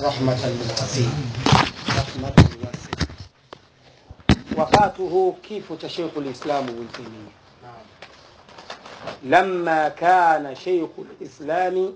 رحمة للمتقين رحمة واسعة وفاته كيف شيخ الإسلام ابن تيمية لما كان شيخ الإسلام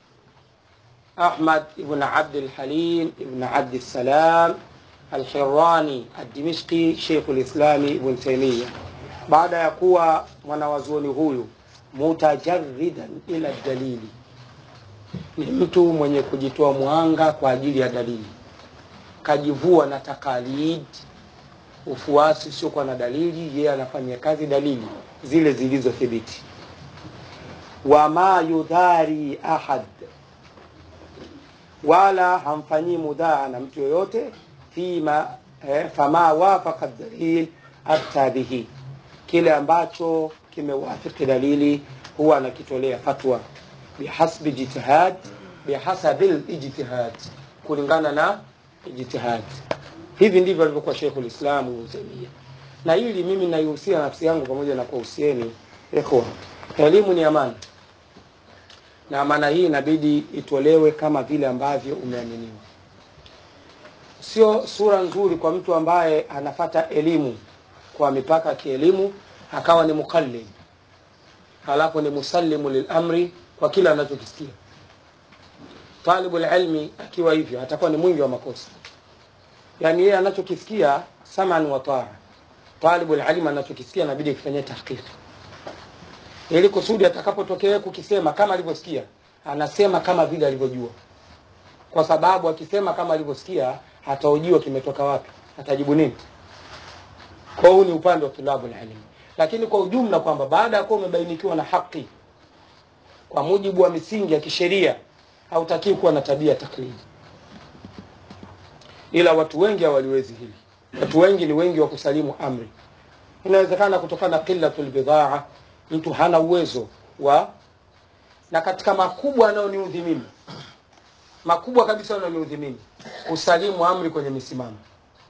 أحمد بن عبد الحليم بن عبد السلام الحراني الدمشقي شيخ الإسلام ابن تيمية baada ya kuwa mwanawazuoni huyu mutajarridan ila dalili ni mtu mwenye kujitoa mwanga kwa ajili ya dalili kajivua na takalid ufuasi usiokuwa na dalili yeye anafanyia kazi dalili zile zilizothibiti wama yudhari ahad wala hamfanyii mudhaa na mtu yoyote fima eh, fama wafaka dalil afta bihi kile ambacho kimewafiki dalili huwa anakitolea fatwa bihasbi jitihad bihasabi lijtihad kulingana na ijtihad hivi ndivyo alivyokuwa sheikhul islam ibn taimia na hili mimi naihusia nafsi yangu pamoja na kuhusieni ikhwa elimu ni amana na amana hii inabidi itolewe kama vile ambavyo umeaminiwa sio sura nzuri kwa mtu ambaye anafata elimu kwa mipaka ya kielimu akawa ni mukallid halafu ni musallimu lilamri kwa kila anachokisikia talibu lilmi akiwa hivyo atakuwa ni mwingi wa makosa yaani yeye anachokisikia saman wa taa talibu lilmi anachokisikia inabidi akifanyia tahqiqi ili kusudi atakapotokea kukisema kama alivyosikia anasema kama vile alivyojua kwa sababu akisema kama alivyosikia hataujua kimetoka wapi atajibu nini kwa huu ni upande wa tulabu ilmi lakini kwa ujumla kwamba baada ya kuwa umebainikiwa na haki kwa mujibu wa misingi ya kisheria hautakii kuwa na tabia taklidi ila watu wengi hawaliwezi hili watu wengi ni wengi wa kusalimu amri inawezekana kutokana na qillatul bidhaa mtu hana uwezo wa na katika makubwa anayoniudhi mimi makubwa kabisa anayoniudhi mimi kusalimu amri kwenye misimamo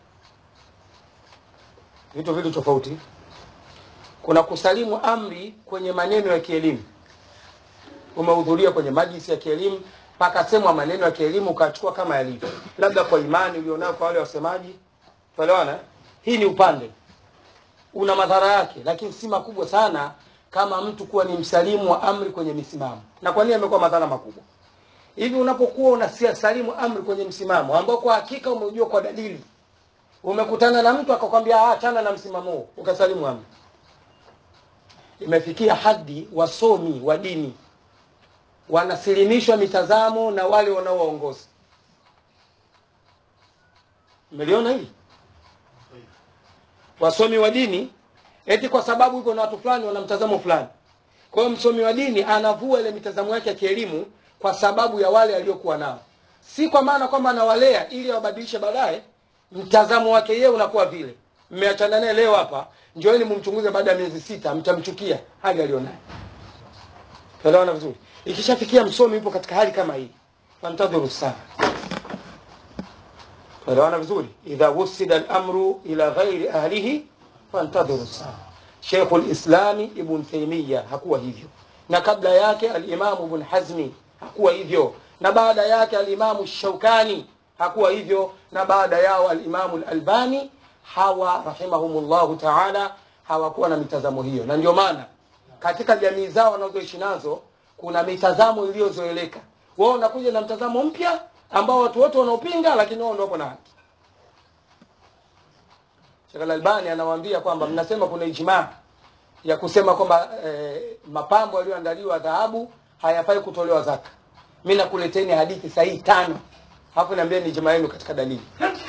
vitu vili tofauti kuna kusalimu amri kwenye maneno ya kielimu umehudhuria kwenye majlisi ya kielimu pakasemwa maneno ya kielimu ukachukua kama yalivyo labda kwa imani ulionayo kwa wale wasemaji tuelewana hii ni upande una madhara yake lakini si makubwa sana kama mtu kuwa ni msalimu wa amri kwenye misimamo na kwa nini amekuwa madhara makubwa hivi unapokuwa unasalimu amri kwenye msimamo ambao kwa hakika umeujua kwa dalili umekutana na mtu akakwambia achana na msimamo huo ukasalimu amri imefikia hadi wasomi wa dini wanasilimishwa mitazamo na wale wanaowaongoza mmeliona hili wasomi wa dini eti kwa sababu iko na watu fulani wana mtazamo fulani kwa hiyo msomi wa dini anavua ile mitazamo yake ya kielimu kwa sababu ya wale aliokuwa nao si kwa maana kwamba anawalea ili awabadilishe baadaye mtazamo wake yeye unakuwa vile mmeachana naye leo hapa njoeni mumchunguze baada ya miezi sita mtamchukia hali alionayo tuelewana vizuri ikishafikia msomi yupo katika hali kama hii fantadhuru sana tuelewana vizuri idha wusida al-amru ila ghairi ahlihi fantadhuru sana Sheikh al-Islami Ibn Taymiyyah hakuwa hivyo na kabla yake al-Imam Ibn Hazmi hakuwa hivyo na baada yake al-Imam Shaukani hakuwa hivyo na baada yao al-Imam al-Albani hawa rahimahumullahu ta'ala hawakuwa na mitazamo hiyo na ndio maana katika jamii zao wanazoishi nazo kuna mitazamo iliyozoeleka wao unakuja na mtazamo mpya ambao watu wote wanaopinga lakini wao ndio wapo na haki Sheikh Al-Albani anawaambia kwamba mnasema kuna ijmaa ya kusema kwamba eh, mapambo yaliyoandaliwa dhahabu hayafai kutolewa zaka. Mimi nakuleteni hadithi sahihi tano. Hapo niambie ni ijmaa yenu katika dalili.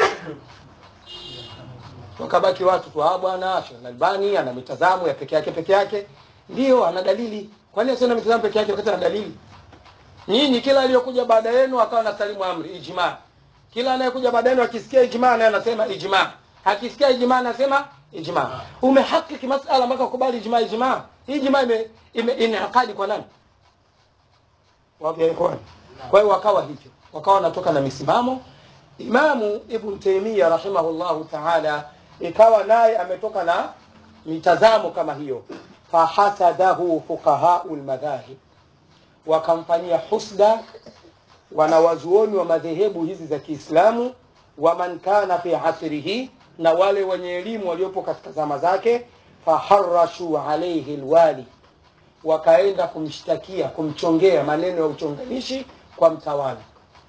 Wakabaki watu tu ah bwana Sheikh Al-Albani ana mitazamo ya peke yake peke yake. Ndio ana dalili. Kwa nini asiona mitazamo peke yake wakati ana dalili? Nyinyi kila aliyokuja baada yenu akawa na salimu amri ijmaa. Kila anayekuja baada yenu akisikia ijmaa naye anasema ijmaa akisikia ijmaa anasema ijmaa umehakiki masala mpaka ukubali ijmaa ijmaa hii ijmaa ime, ime inaqadi kwa nani wapi ikhwan kwa hiyo wakawa hivyo wakawa wanatoka na misimamo imamu ibn taymiya rahimahullahu taala ikawa naye ametoka na mitazamo kama hiyo fahasadahu fuqahau lmadhahib wakamfanyia husda wanawazuoni wa madhehebu hizi za Kiislamu wa man kana fi asrihi, na wale wenye elimu waliopo katika zama zake, faharashu alaihi lwali, wakaenda kumshtakia kumchongea maneno ya uchonganishi kwa mtawala.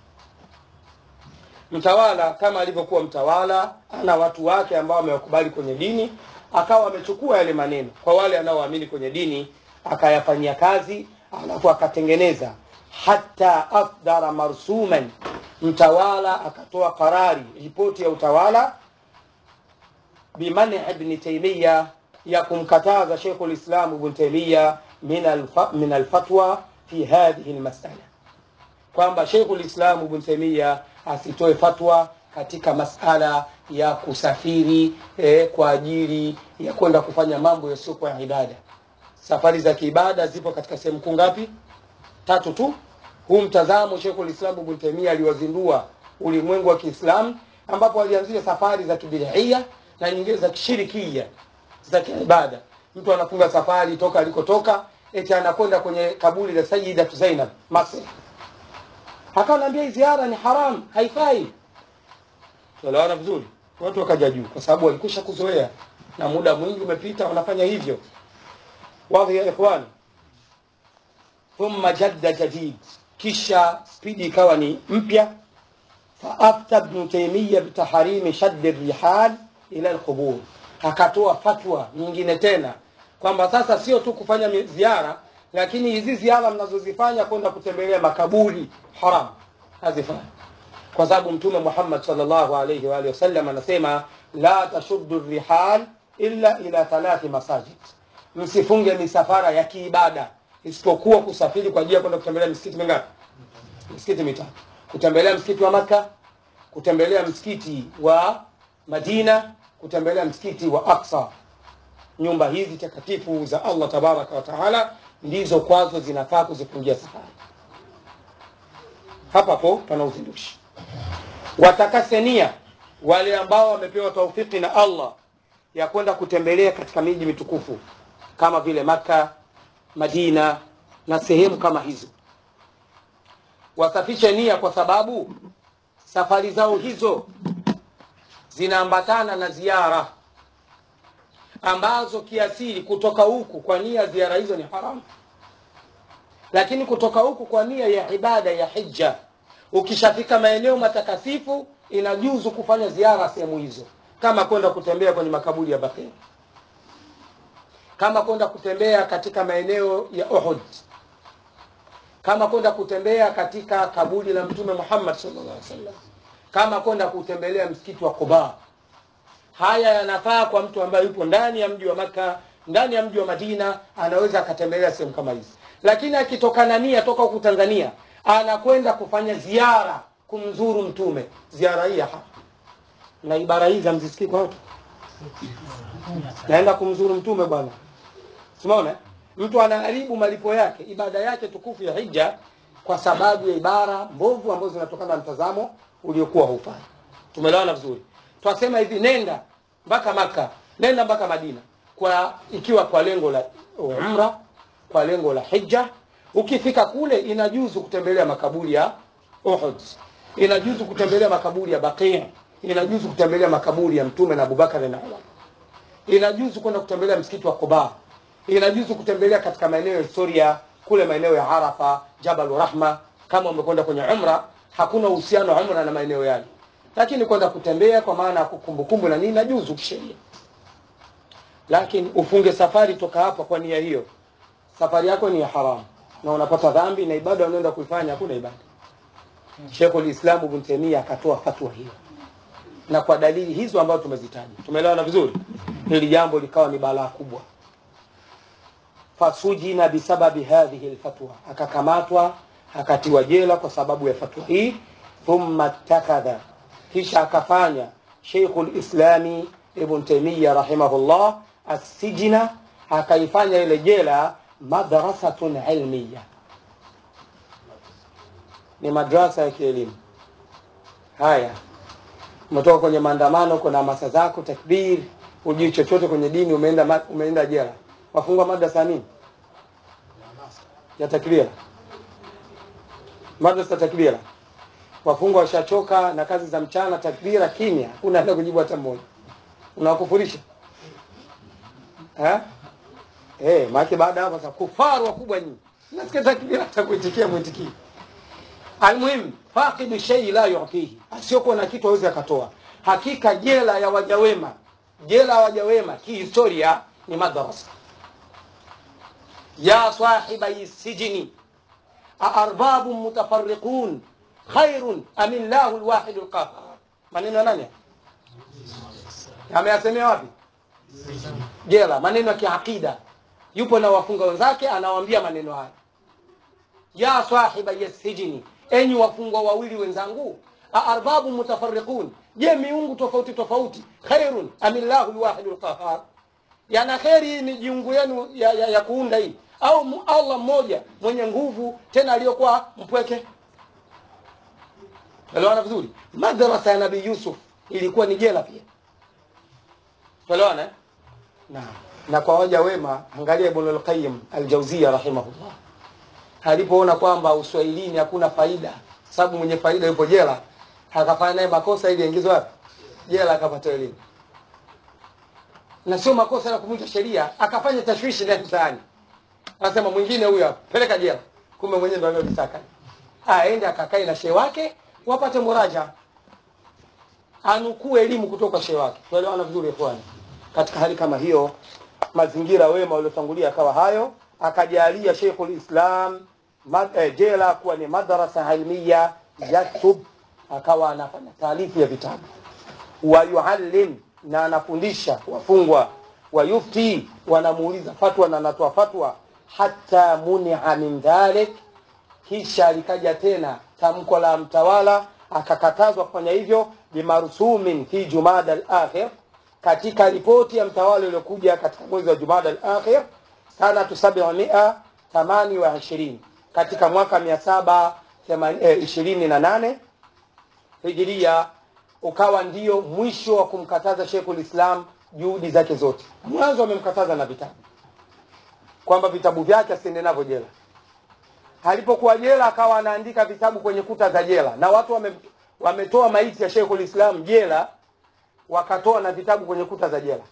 Mtawala kama alivyokuwa mtawala, ana watu wake ambao wamewakubali kwenye dini, akawa amechukua yale maneno kwa wale anaoamini kwenye dini, akayafanyia kazi, alafu akatengeneza hata afdara marsuman, mtawala akatoa karari, ripoti ya utawala bimani ibn Taymiya, ya kumkataza Sheikh al-Islam Ibn Taymiya min alfa, min alfatwa fi hadhihi almas'ala, kwamba Sheikh al-Islam Ibn Taymiya asitoe fatwa katika masala ya kusafiri eh, kwa ajili ya kwenda kufanya mambo yasiyokuwa ya ibada. Safari za kiibada zipo katika sehemu kuu ngapi? Tatu tu. Huu mtazamo Sheikhul Islam Ibn Taymiyyah aliwazindua ulimwengu wa Kiislamu, ambapo alianzia safari za kibidhia na nyingine za kishirikia za kiibada. Mtu anafunga safari toka alikotoka, eti anakwenda kwenye kaburi la Sayyida Zainab Masri, akawa anaambia hii ziara ni haram, haifai. Tuelewana vizuri? Watu wakaja juu, kwa sababu walikwisha kuzoea na muda mwingi umepita, wanafanya hivyo. Wadhi ya ikhwani, thumma jadda jadid, kisha spidi ikawa ni mpya. Faafta Ibn Taymiyyah bitaharimi shaddi rihal ila alqubur, akatoa fatwa nyingine tena kwamba sasa sio tu kufanya ziara, lakini hizi ziara mnazozifanya kwenda kutembelea makaburi haram, hazifai kwa sababu Mtume Muhammad sallallahu alayhi wa alihi wasallam anasema la tashuddu rihal illa ila thalathi masajid, msifunge misafara ya kiibada isipokuwa kusafiri kwa ajili ya kwenda kutembelea misikiti mingapi? Misikiti mitatu: kutembelea msikiti wa Makka, kutembelea msikiti wa Madina, kutembelea msikiti wa Aqsa. Nyumba hizi takatifu za Allah tabaraka wa taala ndizo kwazo zinafaa kuzifungia safari. Hapa po pana uzindushi watakasenia wale ambao wamepewa taufiki na Allah ya kwenda kutembelea katika miji mitukufu kama vile Maka, Madina na sehemu kama hizo, wasafishe nia, kwa sababu safari zao hizo zinaambatana na ziara ambazo kiasili kutoka huku kwa nia ziara hizo ni haramu, lakini kutoka huku kwa nia ya ibada ya hija ukishafika maeneo matakatifu inajuzu kufanya ziara sehemu hizo, kama kwenda kutembea kwenye makaburi ya Baqi, kama kwenda kutembea katika maeneo ya Uhud, kama kwenda kutembea katika kaburi la Mtume Muhammad sallallahu alaihi wasallam, kama kwenda kutembelea msikiti wa Quba. Haya yanafaa kwa mtu ambaye yupo ndani ya mji wa Maka, ndani ya mji wa Madina, anaweza akatembelea sehemu kama hizi, lakini akitoka na nia toka huku Tanzania anakwenda kufanya ziara kumzuru mtume, ziara hii hapa na ibara hizi hamzisikii kwa watu, naenda kumzuru mtume bwana. Simaona mtu anaharibu malipo yake, ibada yake tukufu ya hija kwa sababu ya ibara mbovu ambazo zinatokana na mtazamo uliokuwa hufai. Tumeelewana vizuri? Twasema hivi, nenda mpaka Maka, nenda mpaka Madina, kwa ikiwa kwa lengo la umra, kwa lengo la hija Ukifika kule inajuzu kutembelea makaburi ya Uhud, inajuzu kutembelea makaburi ya Baqi, inajuzu kutembelea makaburi ya Mtume na Abubakar na Umar, inajuzu kwenda kutembelea msikiti wa Quba, inajuzu kutembelea katika maeneo ya historia kule maeneo ya Arafa, Jabal Rahma. Kama umekwenda kwenye umra, hakuna uhusiano wa umra na maeneo yale, lakini kwenda kutembea kwa maana ya kukumbukumbu na nini, inajuzu kisheria. Lakini ufunge safari toka hapa kwa nia hiyo, safari yako ni ya haramu na unapata dhambi na ibada unaenda kuifanya hakuna ibada. Sheikhul Islam Ibn Taymiyyah akatoa fatwa hiyo, na kwa dalili hizo ambazo tumezitaja, tumeelewana vizuri, hili jambo likawa ni balaa kubwa. Fasujina bisababi hadhihi alfatwa, akakamatwa akatiwa jela kwa sababu ya fatwa hii. Thumma takadha, kisha akafanya Sheikhul Islami Ibn Taymiyyah rahimahullah assijina, akaifanya ile jela madrasatun ilmiya, ni madrasa ya kielimu. Haya, umetoka kwenye maandamano, kuna hamasa zako, takbir, hujui chochote kwenye dini, umeenda umeenda jela, wafungwa madrasa nini ya takbira, madrasa takbira wafungwa washachoka na kazi za mchana, takbira, kimya, hakuna hata kujibu hata mmoja. Unawakufurisha eh? Eh, maana baada hapo sasa kufaru wakubwa nyinyi. Nasikia takbira hata kuitikia mwitikii. Almuhimu, faqidu shay la yu'tihi, asiyokuwa na kitu hawezi akatoa. Hakika jela ya waja wema, jela ya waja wema kihistoria ni madrasa. Ya sahibai sijini aarbabu mutafarriqun khairun am illahu alwahid alqahhar. Maneno ya nani? Ameyasemea wapi? Jela, maneno ya kiakida. Yupo na wafunga wenzake, anawaambia maneno haya ya sahiba yasijini, enyi wafungwa wawili wenzangu, aarbabu mutafarriqun, je, miungu tofauti tofauti, khairun amillahu lwahidu lqahar, yana kheri ni jiungu yenu ya, ya, ya kuunda hii au mu- Allah mmoja mwenye nguvu tena aliyokuwa mpweke? Elewana vizuri. Madrasa ya Nabii Yusuf ilikuwa ni jela pia, elewana eh? Naam. Na kwa waja wema, angalia Ibn al-Qayyim al-Jawziyya rahimahullah alipoona kwamba uswahilini hakuna faida, sababu mwenye faida yupo jela, akafanya naye makosa ili aingizwe wapi? Jela, akapata elimu. Na sio makosa ya kuvunja sheria, akafanya tashwishi ndani mtaani, anasema mwingine huyo hapa, peleka jela, kumbe mwenyewe ndo aliyolitaka. Aende akakae na shehe wake, wapate muraja, anukuu elimu kutoka kwa shehe wake. Tuelewana vizuri ikhwani. Katika hali kama hiyo, mazingira wema waliotangulia akawa hayo, akajalia Sheikhul Islam ma- eh, jela kuwa ni madrasa ilmiya yaktub, akawa anafanya taalifu ya vitabu wa yuallim, na anafundisha wafungwa wa yufti, wanamuuliza fatwa na anatoa fatwa, hata munia min dhalik, kisha likaja tena tamko la mtawala akakatazwa kufanya hivyo bimarsumin fi jumada al-akhir, katika ripoti ya mtawala iliyokuja katika mwezi wa jumada al-akhir sanatu sabia thamani wa ishirini katika mwaka mia saba ishirini na nane hijiria ukawa ndio mwisho wa kumkataza Sheikhul Islam juhudi zake zote. Mwanzo amemkataza na vitabu kwamba vitabu vyake asiende navyo jela. Alipokuwa jela, akawa anaandika vitabu kwenye kuta za jela, na watu wame, wametoa maiti ya Sheikhul Islam jela, wakatoa na vitabu kwenye kuta za jela.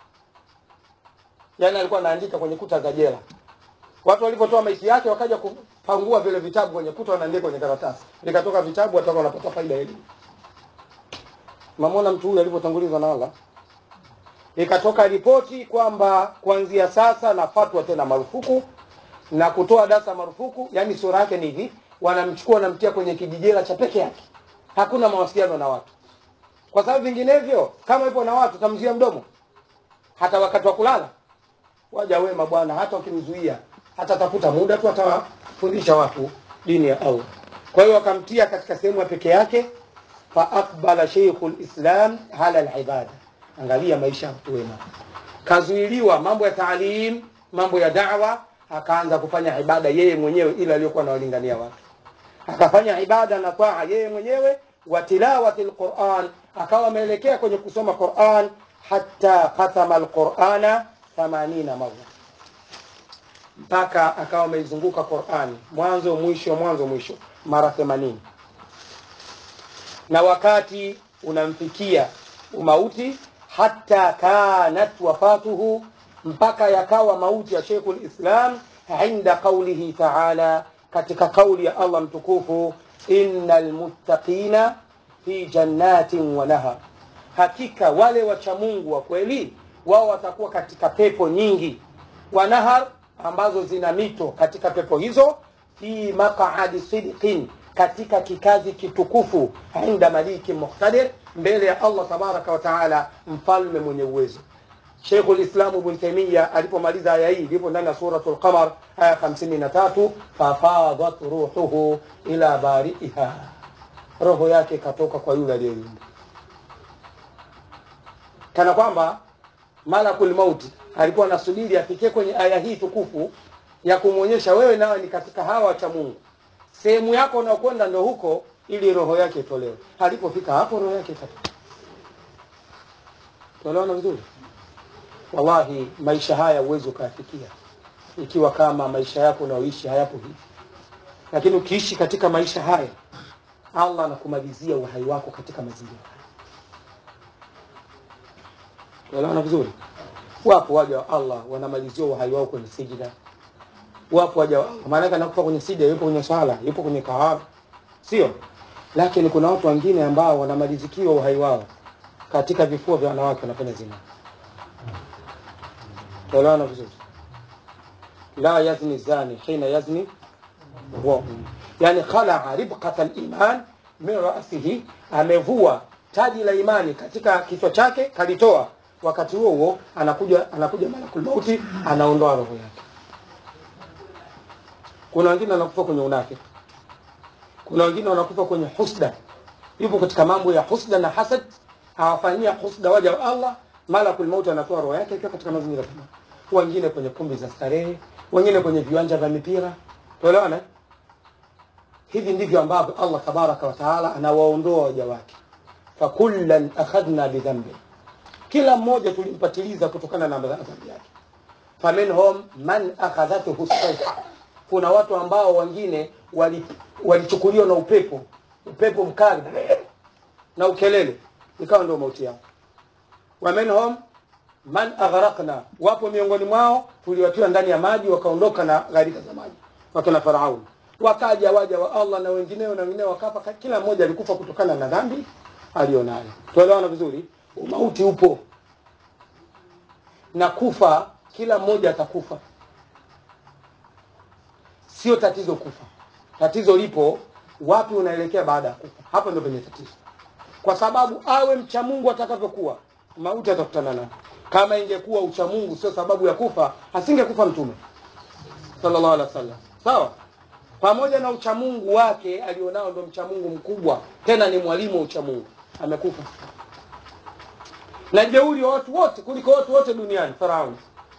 Yani alikuwa anaandika kwenye kuta za jela. Watu walipotoa maiti yake, wakaja kupangua vile vitabu kwenye kuta, wanaandika kwenye karatasi, vikatoka vitabu, watoka wanapata faida ya elimu. Mamona mtu huyu alipotangulizwa na Allah, ikatoka ripoti kwamba kuanzia sasa na fatwa tena marufuku na kutoa dasa marufuku. Yani sura yake ni hivi, wanamchukua wanamtia kwenye kijijela cha peke yake, hakuna mawasiliano na watu, kwa sababu vinginevyo kama ipo na watu tamzia mdomo, hata wakati wa kulala. Waja wema bwana, hata ukimzuia hata tafuta muda tu, atawafundisha watu dini ya Allah. Kwa hiyo wakamtia katika sehemu ya peke yake fa aqbala sheikhul islam ala alibada. Angalia maisha ya watu wema, kazuiliwa mambo ya taalim, mambo ya da'wa, akaanza kufanya ibada yeye mwenyewe, ila aliyokuwa anawalingania watu, akafanya ibada na taa yeye mwenyewe, wa tilawati alquran, akawa ameelekea kwenye kusoma Quran, hatta khatama alqurana 80 marra, mpaka akawa ameizunguka Quran mwanzo mwisho, mwanzo mwisho, mara 80 na wakati unamfikia umauti, hata kanat wafatuhu, mpaka yakawa mauti ya Sheikhul Islam inda qaulihi taala, katika kauli ya Allah mtukufu, innal muttaqina fi jannatin wa nahar, hakika wale wacha Mungu wa kweli wao watakuwa katika pepo nyingi, wa nahar, ambazo zina mito katika pepo hizo, fi maq'adi sidqin katika kikazi kitukufu inda maliki muqtadir, mbele ya Allah tabaraka wa taala, mfalme mwenye uwezo. Sheikhul Islam Ibn Taymiyyah alipomaliza aya hii, ilipo ndani ya suratul Qamar aya 53, fafadat ruhuhu ila bari'iha, roho yake ikatoka kwa yule aliyeumba, kana kwamba malakul mauti alikuwa anasubiri afikie kwenye aya hii tukufu ya kumwonyesha wewe nawe ni katika hawa wacha Mungu sehemu yako unaokwenda ndo huko, ili roho yake itolewe. Alipofika hapo, roho yake ikatoka. Tunaelewana vizuri? Wallahi, maisha haya huwezi ukayafikia ikiwa kama maisha yako unaoishi hayapo hivi, lakini ukiishi katika maisha haya allah anakumalizia uhai wako katika mazingira unaelewana vizuri wapo waja wa allah wanamalizia uhai wao kwenye sijida wapo waja wa allah maanake anakufa kwenye sijida yupo kwenye swala yupo kwenye kahara sio lakini kuna watu wengine ambao wanamalizikiwa uhai wao katika vifua vya wanawake wanafanya zina tuelewana vizuri la yazni zani hina yazni huwa yani khalaa ribqata liman min rasihi amevua taji la imani katika kichwa chake kalitoa wakati huo huo anakuja anakuja malakul mauti anaondoa roho yake kuna wengine wanakufa kwenye unafiki kuna wengine wanakufa kwenye husda yupo katika mambo ya husda na hasad hawafanyia husda waja wa allah malakul mauti anatoa roho yake ikiwa katika mazingira kama wengine kwenye kumbi za starehe wengine kwenye viwanja vya mipira tuelewana hivi ndivyo ambavyo allah tabaraka wa taala anawaondoa waja wake fakullan akhadna bidhambi kila mmoja tulimpatiliza kutokana na dhambi yake faminhum man akhadhathu sayha kuna watu ambao wengine walichukuliwa wali na upepo upepo mkali na ukelele ikawa ndio mauti yao wa minhum man aghraqna wapo miongoni mwao tuliwatiwa ndani ya maji wakaondoka na gharika za maji wakina farauni wakaja waja wa allah na wengineo na wengineo wakafa kila mmoja alikufa kutokana na dhambi alionayo tuelewana vizuri umauti upo na kufa kila mmoja atakufa sio tatizo kufa tatizo lipo wapi unaelekea baada ya kufa hapo ndio penye tatizo kwa sababu awe mcha mungu atakavyokuwa mauti atakutana nayo kama ingekuwa ucha mungu sio sababu ya kufa asingekufa mtume sallallahu alaihi wasallam sawa pamoja na uchamungu wake alionao ndo mchamungu mkubwa tena ni mwalimu wa uchamungu amekufa na jeuri wa watu wote kuliko watu wote duniani farauni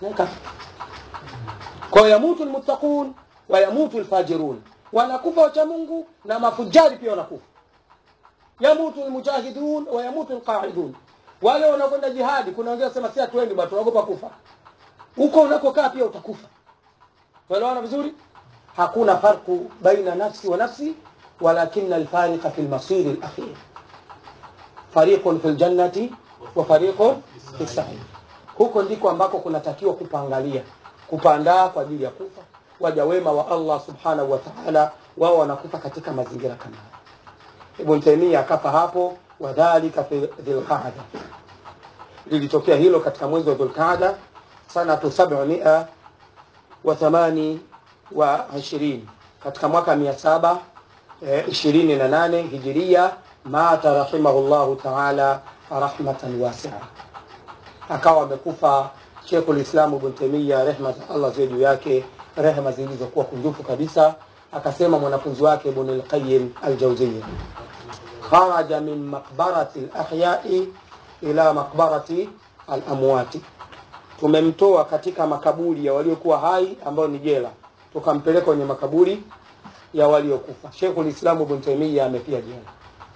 kwa yamutu lmuttaqun wa yamutu lfajirun wanakufa wachamungu na mafujari pia wanakufa yamutu lmujahidun wa yamutu lqaidun wale wanakwenda jihadi kuna wengine wasema si hatuendi bwana tunaogopa kufa huko unakokaa pia utakufa tuelewana vizuri hakuna farku baina nafsi wa nafsi walakina alfariqa fi lmasiri lakhir fariqun fi ljannati wa fariqun fi sahih huko ndiko ambako kunatakiwa kupangalia kupandaa kwa ajili ya kufa waja wema wa allah subhanahu wa taala wao wanakufa katika mazingira kama haya ibn taimia akafa hapo wadhalika fi dhilqaada lilitokea hilo katika mwezi wa dhulqaada sanatu sabmia wa thamani wa ishirini katika mwaka mia saba ishirini na nane hijiria mata rahimahullahu taala rahmatan wasia akawa amekufa shekhu lislamu ibn taimia rehma za allah ziwe juu yake rehma zilizokuwa kunjufu kabisa akasema mwanafunzi wake ibn lqayim aljauzia kharaja min maqbarati lahyai ila maqbarati alamwati tumemtoa katika makaburi ya waliokuwa hai ambayo ni jela tukampeleka kwenye makaburi ya waliokufa shekhu lislamu ibn taimia amefia jela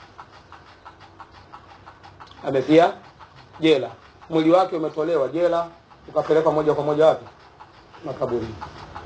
amefia jela mwili wake umetolewa jela ukapelekwa moja kwa moja wapi makaburini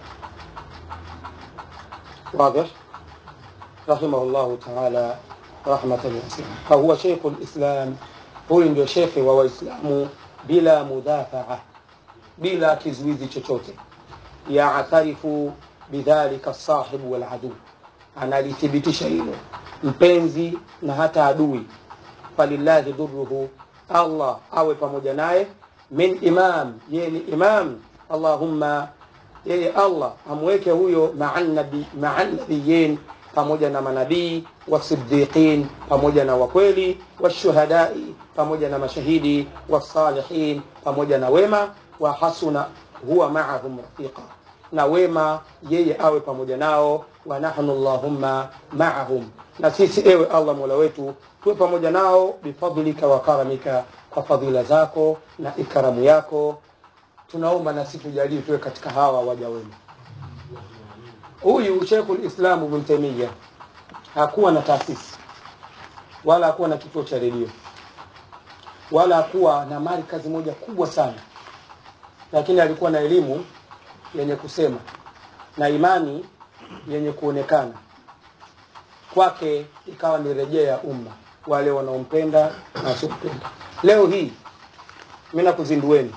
واضح رحمه الله تعالى رحمة واسعة فهو شيخ الإسلام هو ndio shekhe wa waislamu bila mudafaa bila kizuizi chochote yaatarifu bidhalika sahibu waladu analithibitisha hilo mpenzi na hata adui falillahi dhuruhu allah awe pamoja naye min imam yeye ni imam allahumma yeye allah amweke huyo maa nabiyin pamoja na manabii wasiddiqin pamoja na wakweli washuhadai pamoja na mashahidi wasalihin pamoja na wema wa hasuna huwa maahum rafiqa na wema yeye awe pamoja nao wa nahnu allahumma maahum na sisi ewe allah mola wetu tuwe pamoja nao bifadlika wa karamika kwa fadhila zako na ikramu yako tunaomba na sisi tujalie tuwe katika hawa waja wema huyu shekhu lislamu ibn taimia hakuwa na taasisi wala hakuwa na kituo cha redio wala hakuwa na mali kazi moja kubwa sana lakini alikuwa na elimu yenye kusema na imani yenye kuonekana kwake ikawa ni rejea ya umma wale wanaompenda na wasiompenda leo hii mi nakuzindueni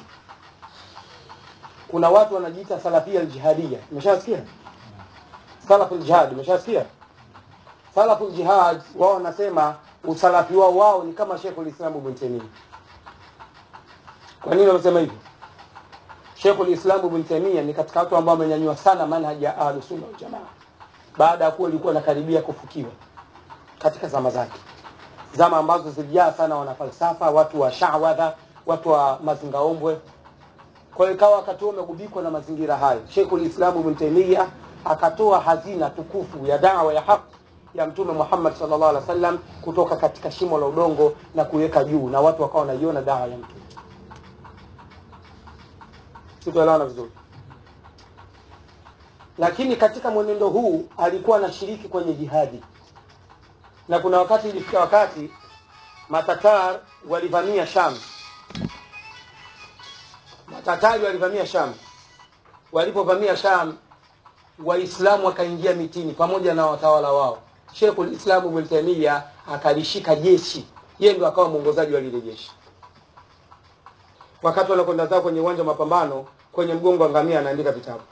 kuna watu wanajiita salafia aljihadia umeshasikia salafu ljihad umeshasikia salafu ljihad wao wanasema usalafi wao wao ni kama shekhu lislamu ibn taimia kwa nini wanasema hivyo shekhu lislamu ibn taimia ni katika watu ambao wamenyanyua sana manhaji ya ahlusunna waljamaa baada ya kuwa ilikuwa inakaribia kufukiwa katika zama zake zama ambazo zilijaa sana wanafalsafa watu wa shawadha watu wa mazingaombwe kwa hiyo ikawa wakati huo umegubikwa na mazingira hayo sheikhul islamu ibn taimia akatoa hazina tukufu ya dawa ya haki ya mtume muhammad sallallahu alaihi wasallam kutoka katika shimo la udongo na kuiweka juu na watu wakawa wanaiona dawa ya mtume sikuelewana vizuri lakini katika mwenendo huu alikuwa anashiriki kwenye jihadi na kuna wakati ilifika wakati matatar walivamia sham matatari walivamia sham walipovamia sham waislamu wakaingia mitini pamoja na watawala wao sheikhul islamu ibn taimia akalishika jeshi yeye ndo akawa mwongozaji wa lile jeshi wakati wanakwenda zao kwenye uwanja wa mapambano kwenye mgongo wa ngamia anaandika vitabu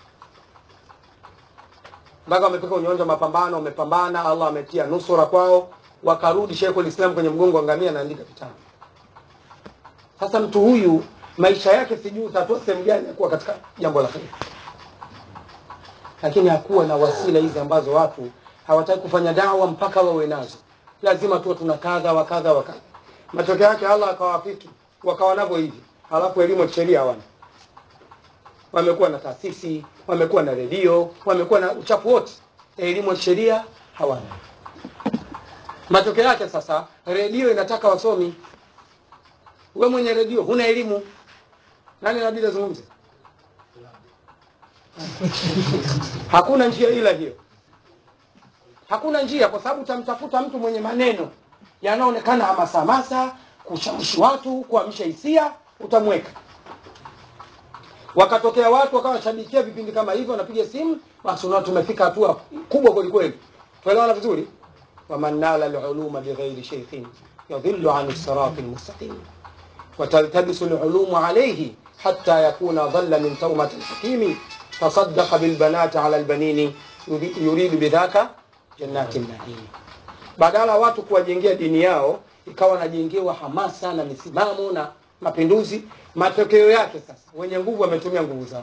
mpaka wamefika kwenye uwanja wa mapambano wamepambana allah ametia nusura kwao wakarudi sheikhul islam kwenye mgongo wa ngamia anaandika vitabu sasa mtu huyu maisha yake sijui utatoa sehemu gani ya kuwa katika jambo la kheri lakini hakuwa na wasila hizi ambazo watu hawataki kufanya dawa mpaka wawe nazo lazima tuwe tuna kadha wa kadha wa kadha matokeo yake allah akawafiki wakawa navyo hivi halafu elimu ya kisheria hawana wamekuwa na taasisi wamekuwa na redio wamekuwa na uchafu wote elimu ya kisheria hawana matokeo yake sasa redio inataka wasomi we mwenye redio huna elimu nani inabidi azungumze hakuna njia ila hiyo hakuna njia kwa sababu utamtafuta mtu mwenye maneno yanaonekana hamasamasa kushawishi watu kuamsha hisia utamweka wakatokea watu wakawa washabikia vipindi kama hivyo wanapiga simu basi unaona tumefika hatua kubwa kwelikweli tuelewana vizuri waman nala luluma bighairi sheikhin yadhillu an sirati lmustaqim وتلتبس العلوم عليه حتى يكون ضل من تومة الحكيم تصدق بالبنات على البنين يريد بذاك جنات النعيم badala watu kuwajengea dini yao ikawa wanajengewa hamasa na misimamo na mapinduzi matokeo yake sasa wenye nguvu wametumia nguvu zao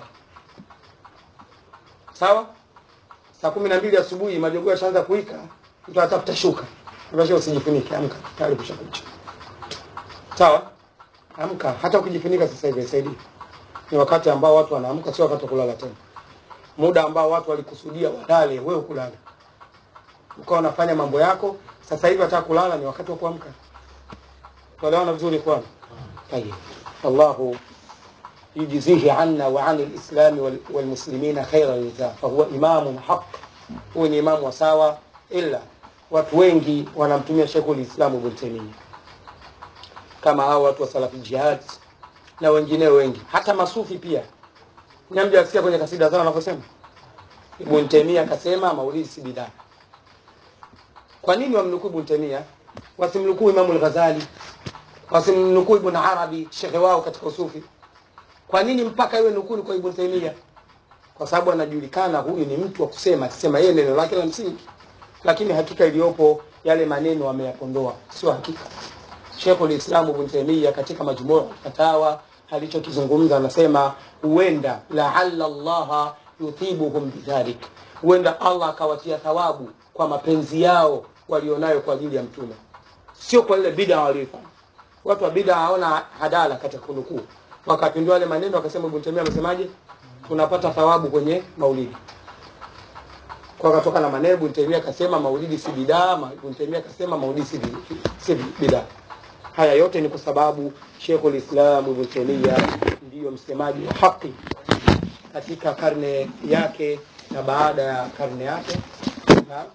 sawa saa kumi na mbili asubuhi majogoo yashaanza kuika mtu atafuta shuka ambasho usijifunike amka tayari kushakucha sawa amka hata ukijifunika sasa hivi saidi ni wakati ambao watu wanaamka sio wakati wa kulala tena muda ambao watu walikusudia walale wewe kulala ukawa unafanya mambo yako sasa hivi hata kulala ni wakati wa kuamka tuelewana vizuri kwana tayeb allahu يجزيه عنا وعن الإسلام وال- والمسلمين خير الجزاء فهو إمام حق هو ni imamu wa sawa ila watu wengi wanamtumia Sheikhul Islam Ibn Taymiyyah kama hao watu wa salafi jihad na wengineo wengi hata masufi pia nyamja asikia kwenye kasida zao wanavyosema Ibn Taymiyyah akasema maulidi si bidaa kwa nini wamnukuu Ibn Taymiyyah wasimnukuu Imamu al-Ghazali wasimnukuu Ibn Arabi shekhe wao katika usufi kwa nini mpaka iwe nukuu kwa Ibn Taymiyyah kwa sababu anajulikana huyu ni mtu wa kusema akisema yeye neno lake la msingi lakini hakika iliyopo yale maneno ameyapondoa sio hakika Sheikhul Islam Ibn Taymiyyah katika majmuu fatawa alichokizungumza anasema huenda laalla Allah yuthibuhum bidhalik, huenda Allah akawatia thawabu kwa mapenzi yao walionayo kwa ajili ya mtume, sio kwa ile bid'a walioifanya. Watu wa bid'a hawana hadala katika kunukuu, wakapindua yale maneno, wakasema Ibn Taymiyyah amesemaje, tunapata thawabu kwenye maulidi kwa katoka na maneno Ibn Taymiyyah akasema maulidi si bidaa, ma- Ibn Taymiyyah akasema maulidi si bi- si bidaa. Haya yote ni kwa sababu Sheikhul Islam Ibn Taymiyyah ndiyo msemaji wa haki katika karne yake na baada ya karne yake na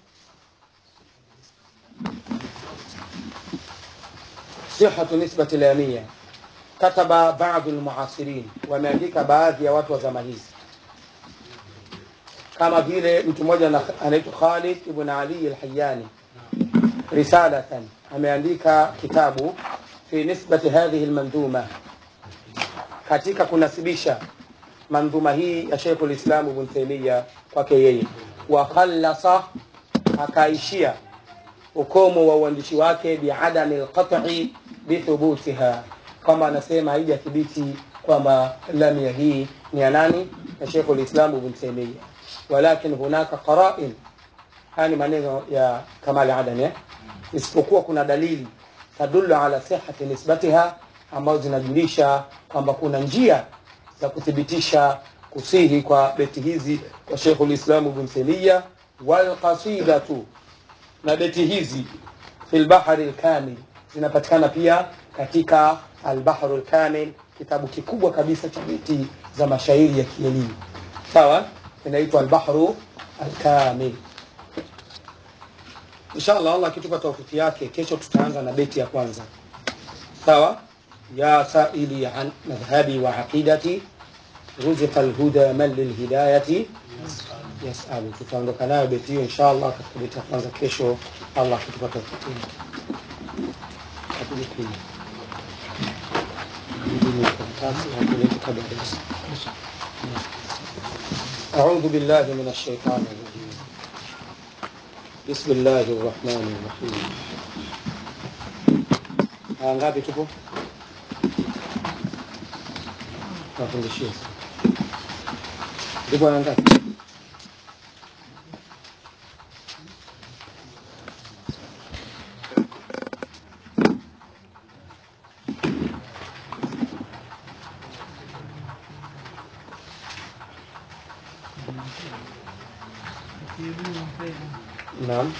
sihatu nisbati lamia kataba baadhi almuasirin, wameandika baadhi ya watu wa zama hizi kama vile mtu mmoja ana- anaitwa Khalid ibn Ali al-Hayyani risalatan ameandika kitabu fi nisbati hadhihi lmandhuma katika kunasibisha mandhuma hii ya Sheikh ulislam Ibn Taymiyyah kwake yeye, wa khallasa, akaishia ukomo wa uandishi wake biadami lqat'i bithubutiha, kwamba anasema haijathibiti kwamba lamia hii ni ya nani? Ya Sheikh ulislam Ibn Taymiyyah, walakin hunaka qara'in. Haya ni maneno ya Kamal Adani eh? isipokuwa kuna dalili tadullu ala sihhati nisbatiha, ambazo zinajulisha kwamba kuna njia za kuthibitisha kusihi kwa beti hizi kwa Sheikhul Islam Ibn Taymiyyah, wal qasidatu, na beti hizi fil bahri al-kamil zinapatikana pia katika al-bahru al-kamil, kitabu kikubwa kabisa cha beti za mashairi ya kielimu. Sawa, inaitwa al-bahru al-kamil. Inshallah Allah akitupa taufiki yake, kesho tutaanza na beti ya kwanza. Sawa, ya saili an madhhabi wa aqidati ruziqa alhuda man lilhidayati yasalu. Tutaondoka nayo beti hiyo inshallah katika beti ya kwanza kesho, Allah akitupa taufiki yake. Kapige pili. Hii ni karatasi ya kuleta kabla ya darasa. أعوذ بالله من الشيطان الرجيم بسم الله الرحمن الرحيم aya ngapi tupo nafundishia tupo aya ngapi naam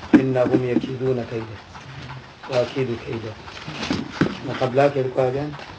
innahum yakiduna kaida waakidu kaida na kabla yake ilikuwa gani